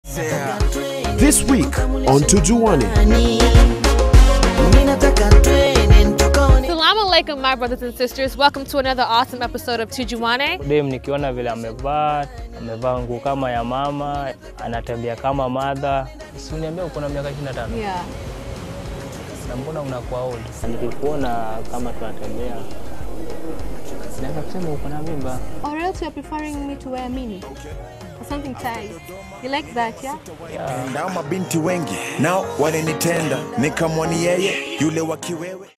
This week on Tujuane. Salaam alaikum, my brothers and sisters. Welcome to another awesome episode of Tujuane. Dem nikiona vile amevaa, amevaa nguo kama ya mama, anatembea kama madha. Si uniambia uko na miaka 25 Yeah. na mbona unakuwa old? Nikikuona kama tunatembea naweza kusema uko na mimba. Or else you're preferring me to wear mini or something tight. You like that, yeah? Nao mabinti wengi nao walinitenda, nikamwoni yeye yule wa kiwewe.